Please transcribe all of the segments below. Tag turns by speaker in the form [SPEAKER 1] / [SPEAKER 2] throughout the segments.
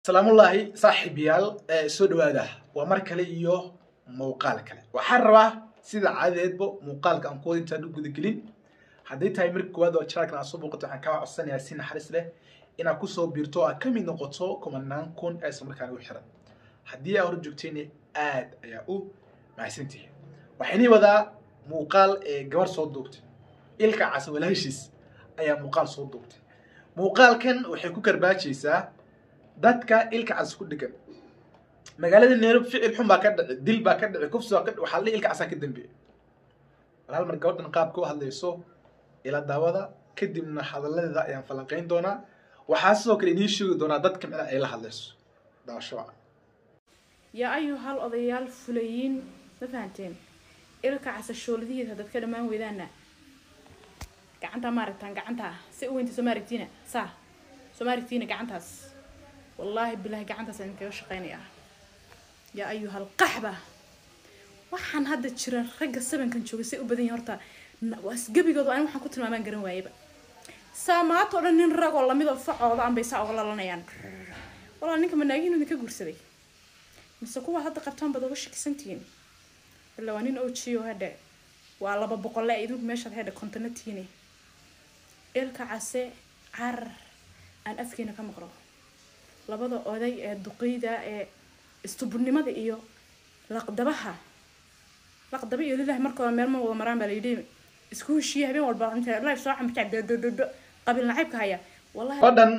[SPEAKER 1] salaamullaahi saaxiibayaal ee soo dhawaada waa mar kale iyo muuqaal kale waxaan rabaa sida caadadeedba muuqaalka aan kuwada intaan u gudagelin hadday tahay marka koowaad oo janaalkan aad soo booqato waxaan kaa codsanayaa si naxariis leh inaad kusoo biirto oo aad ka mid noqoto kumanaan kun ee isla markaana u xiran haddii aa hor joogtayna aad ayaa u mahadsantihi waxaynii wadaa muuqaal ee gabar soo duubtay ilka casa walaashiis ayaa muuqaal soo duubtay muuqaalkan waxay ku karbaajaysaa dadka ilka cas ku dhegan magaalada nairobi ficil xun baa ka dhici dil baa ka dhici kufsi baa ka dhici waxaa la ilka casaa ka dambeeya war hal mar gabadhan qaabka u hadlayso ila daawada kadibna hadalladeeda ayaan falanqayn doonaa waxaa sidoo kale inii sheegi doonaa dadka micna ay la hadlayso daawasho wacan
[SPEAKER 2] yaa ayuhal odayaal fulayiin ma fahanteen ilka casashooladihiisa dadka dhammaan weydaana gacantaa maaragtaan gacantaa si u weynta soo maaragtiina saa soo maaragtiina gacantaas wallaahi bilaahi gacantaas aan kaga shaqaynayaa yaa ayuhal qaxba waxaan hadda jira ragga sabankan jooga say u badan yahin horta gebigooda ani waxaan ku tilmaamaan garan waayaba saamaato o dhan nin ragoo lamidoo facooda anbay saa uga lalanayaan walaa ninka manaagihin idinka guursaday mise kuwa hadda qabtaan baad uga shakisantihiin ilaa waa nin ojiyo hadhe waa laba boqole idinku meeshaad hedhe kontona tiine ilka case carar aan afkeena ka maqlo labada oday ee duqeyda ee istuburnimada iyo laqdabaha laqdaba iyo lilahi markooda meel ma wada maraan baa layidhi isku heshiiya habeen walba inta life soo xambaca dodododo qabiil nacaybka haya wallahi
[SPEAKER 1] gabadhan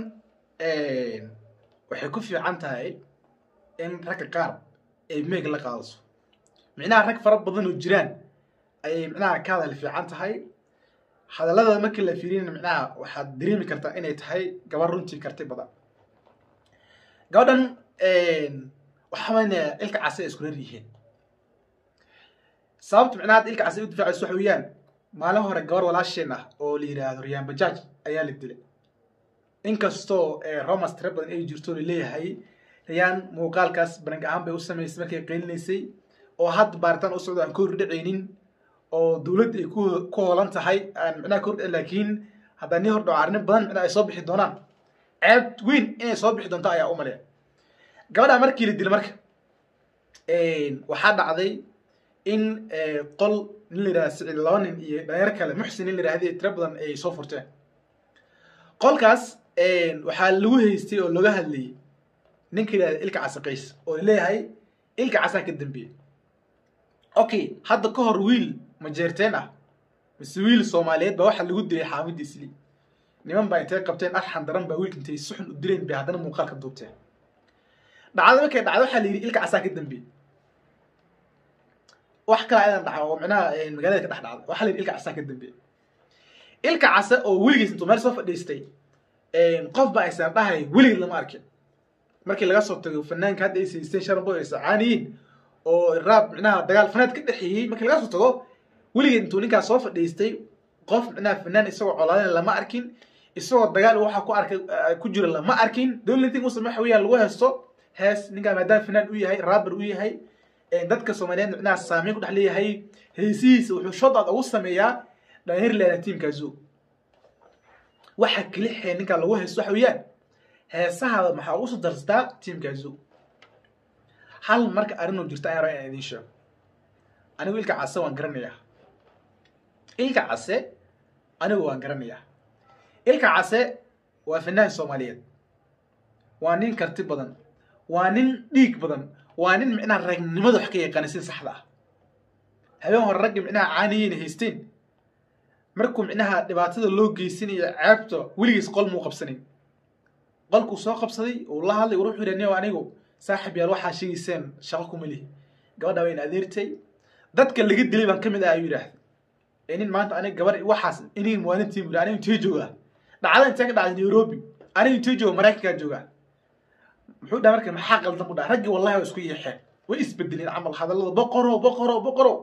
[SPEAKER 1] waxay ku fiican tahay in ragga qaar ay meeg la qaadaso micnaha rag fara badan oo jiraan ayay micnaha ka hadal fiican tahay hadallada markii la fiiriyana micnaha waxaad dareemi kartaa inay tahay gabar runtii karti badan gabadhan waxaana ilka case ay isku reer yihiin sababta micnaha hadda ilka case ay u difaacayso waxa weeyaan maalin hore gabar walaasheen ah oo la yidhaahdo riyaan bajaaj ayaa la dilay inkastoo romas tira badan ay jirto laleeyahay riyaan muuqaalkaas banag ahaan bay u samaysay markay qeylinaysay oo hadda baaritaan u socdo aan ka hordhacaynin oo dowladda ay ku hoolan tahay aan micnaha ka hordhac laakiin haddaa nii hordhaco arrimo badan micnaha ay soo bixi doonaan ceeb weyn inay soo bixi doonto ayaa u maleya gabadha markii la dilay marka waxaa dhacday in qol nin la yidhahda sicid laba nin iyo dhalinyar kale muxsin nin la yidhahda tira badan ay soo furteen qolkaas waxaa lagu haystay oo laga hadlayay ninka yidhahda ilka casa qays oo laleeyahay ilka casaa ka dambeeyey okay hadda ka hor wiil majeerteen ah mise wiil soomaaliyeed baa waxaa lagu dilay xaamidda isli niman baa intay qabteen arxan daran baa wiilka intay si xun u dileen bay haddana muuqaalka duubteen dhacdada markay dhacdo waxaa la yidhi ilka casaa ka dambeeyey wax kale ayadan dhaca oo micnaha magaalada ka dhex dhacda waxaa la yidhi ilka casaa ka dambeeyey ilka casa oo weligiis intuu meel soo fadhiistay qof ba aysan dhahay weligeed lama arkin markii laga soo tago fanaanka hadda ay siisteen sharanbo ay sacaaniyiin oo raab micnaha dagaal fanaad ka dhexeeyey markii laga soo tago weligeed intuu ninkaas soo fadhiistay qof micnaha fanaan isagoo colaadin lama arkin isagoo dagaal waxa ku arkay ku jira lama arkin dowladii muslim waxa weeyaan lagu heesto hees ninkaa maadaama fanaan u yahay raaber u yahay dadka soomaaliyeed micnaha saameyn ku dhex leeyahay heesihiisa wuxuu shodaad ugu sameeyaa dhalinyar leeda tiimkaasu waxa kelixee ninkaa lagu heesto waxa weeyaan heesahaada maxaa ugu soo darsataa tiimkaasu hal marka arrinuu jirta ayaan rabaa inaan idiin sheego anigu ilka case waan garanayaa ilka case anigu waan garanayaa ilka case waa fanaan soomaaliyeed waa nin karti badan waa nin dhiig badan waa nin micnaha ragnimada wax ka yaqaana sida saxda ah habeen hore ragga micnaha caaniyeyna haysteen markuu micnaha dhibaatada loo geysanayo ceebta weligiis qol muu qabsanin qolkuu soo qabsaday uu la hadlay wuxuu yidhi niyo anigu saaxib yaal waxaa sheegayseen shaqo kuma lihi gabadha wayna adeertay dadka laga dilay baan ka mid ah ayuu yidhaahda ee nin maanta aniga gabar waxaas iniga muwaanintii buri aniga intee joogaa dhacda intee ka dhacday nairobi aniga intee jooga maraykankaa joogaa muxuu dhaha marka maxaa qaldan ku dhaha raggii wallahi waa isku yeexeen way isbedeleen camal hadallada boqoro boqoro boqoro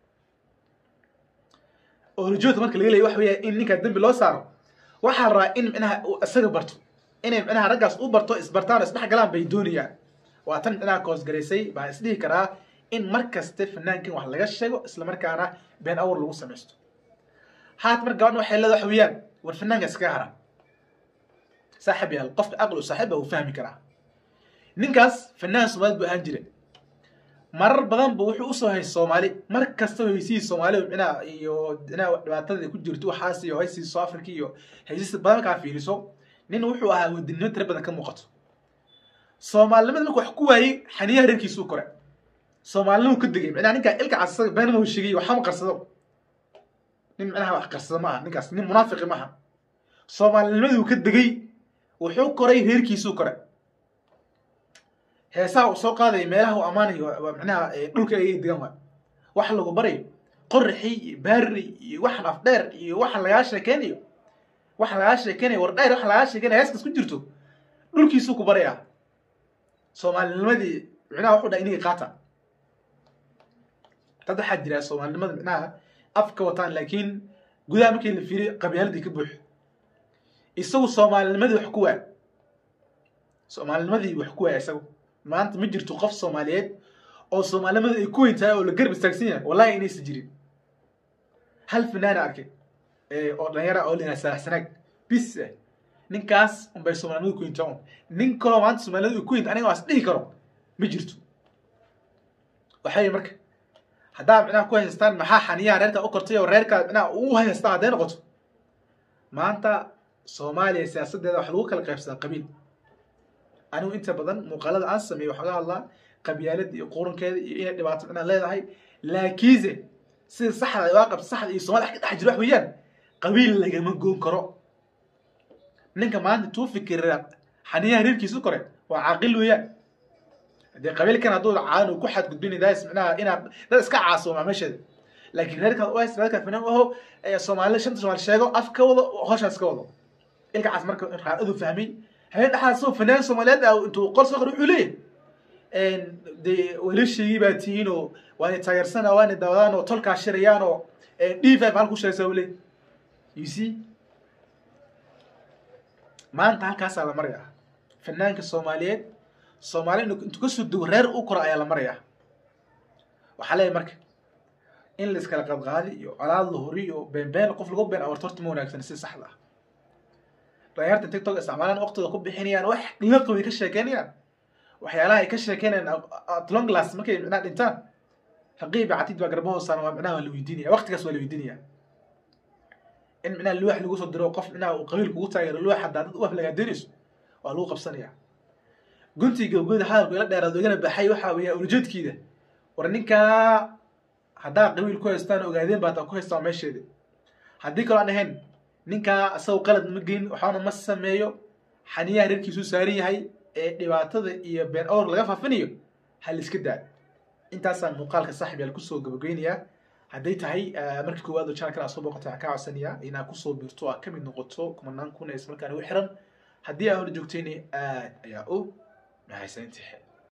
[SPEAKER 1] oo rajoodka marka laga leeya waxa weeya in ninkaa dembi loo saaro waxaa la rabaa in micnaha isaga barto inay micnaha raggaas u barto isbartaan oo isdhex galaan bay doonayaan waa tan micnaha koosgaraysay baan isdhihi karaa in mar kaste fanaankan wax laga sheego isla markaana been awr lagu samaysto haat mar gabadhan waxay leeda waxa weeyaan war fanaanka iskaga hara saaxib yaal qofka aqlu saaxiba uu fahmi karaa ninkaas fanaan soomaaliyed buu ahaan jira marar badan bu wuxuu usoo hay soomaali mar kasta heysihii soomaalidu micnaha iyo micnaha dhibaatada ku jirto waxaas iyo heysii soo africa iyo heysista badan markaa fiiriso nin wuxuu ahaa wadinimo tira badan ka muuqato soomaalinimada marka wax ku waayey xaniyaha reerkiisuu kore soomaalinimuu ka degay micnaha ninkaa ilka casaga beenma uu sheegay waxama qarsado nin micnaha wax qarsado ma aha ninkaas nin munaafiqi ma aha soomaalinimaduu ka degay wuxuu koray reerkiisuu kore heesaha uu soo qaadaya meelaha uu ammaanayo waa micnaha dhulka ayay degan waay wax lagu barayo qoraxii iyo baari iyo waxan afdheer iyo waxan lagaa sheekeynayo waxa lagaa sheekeynayo war dheer waxa lagaa sheekeynaya heeskas ku jirto dhulkiisuu ku barayaa soomaalinimadii micnaha wuxuu dhaha iniga qaata dad waxaa jira soomaalinimada micnaha afka wataan laakiin gudaha markii la fiiriyo qabyaaladii ka buuxo isagu soomaalinimadii wax ku waa soomaalinimadii wax ku waaya isagu maanta ma jirto qof soomaaliyeed oo soomaalinimada ay ku weyn tahay oo la garab istaagsan yahay wallahi inaysan jirin hal fanaana arkay oo dhalinyara oo lina saalax sanaag bis ah ninkaas unbay soomaalinimada ku weyntaa un nin kaloo maanta soomaalinimada ay ku weynta aniga waas dhihi karo ma jirto waxay marka haddaa micnaha ku haystaan maxaa xaniyaha reerkaa u kortay oo reerkaa micnaha u haystaan hadday noqoto maanta soomaaliya siyaasaddeeda wax lagu kala qaybsadaa qabiil anigu inta badan muuqaalada aan sameeyo waxaa ga hadlaa qabyaalada iyo qurankeeda iyo inay dhibaato micnaa leedahay laakiinse sida saxda ay waaqabta saxda iyo soomali wax ka dhex jiro wax weeyaan qabiil lagama goon karo ninka maanta tuu fikira xaniyaha reerkiisu kore waa caaqil weeyaan dee qabiilkan hadduu caan uu ku xadgudbin daas micnaha inaad dad iska caasooma meesheeda laakiin reerkaad u haysta reerkaad fanaan aho soomaali shanta soomaali sheego af ka wado hoshaas ka wado ilkacaas marka raacadu fahmay habeen dhexaad soo fanaan soomaaliyeed ah intuu qol soo qor wuxuu leeyahay dee walaashaygii baa tihiin oo waana taageersana waana daawadaan oo tolkaa shirayaan oo d five halku sheegsa uu leeyahy you see maanta halkaasaa la marayaa fanaanka soomaaliyeed soomaali intuu kasoo dego reer u koro ayaa la marayaa waxaa leeyahay marka in la iskala qadqaadi iyo colaad la hori iyo beenbeen qof lagu been awarto horta ma wanaagsan si saxda ah dhalinyarta tiktok isticmaalaan waqtiga ku bixinayaan wax laqaway ka sheekeynayaan waxyaalaha ay ka sheekeynayaan atlong glass markay micnaha dhintaan haqiiba catid baa garbahoosaan waa micnaha waa la weydiinaya waqtigaas waa la weydiinaya in micnaha luwax lagu soo diro qof micnaha uu qabiil kugu taageero luwax haddaa dad u aflagaadeynayso waa lagu qabsanaya guntii gabgoda hadalku ila dheeraad igana baxay waxaa weeya ulajeedkiida war ninkaa haddaa qabiil ku haystaan ogaadeen baa taa ku haystaan meesheeda haddii kaloo aan ahayn ninkaa isagu qalad ma geyn waxaana ma sameeyo xaniyaha reerkiisuu saaran yahay ee dhibaatada iyo been awr laga faafinayo ha la iska daa intaasaan muuqaalka saaxib yaal kusoo gabageynayaa hadday tahay markii koowaad oo channelkan aad soo booqatay waxaan kaa codsanayaa inaad kusoo biirto aad kamid noqoto kumanaan kun ee ismarkaan ugu xiran haddii aa hor joogtayna aad ayaa u mahadsantahay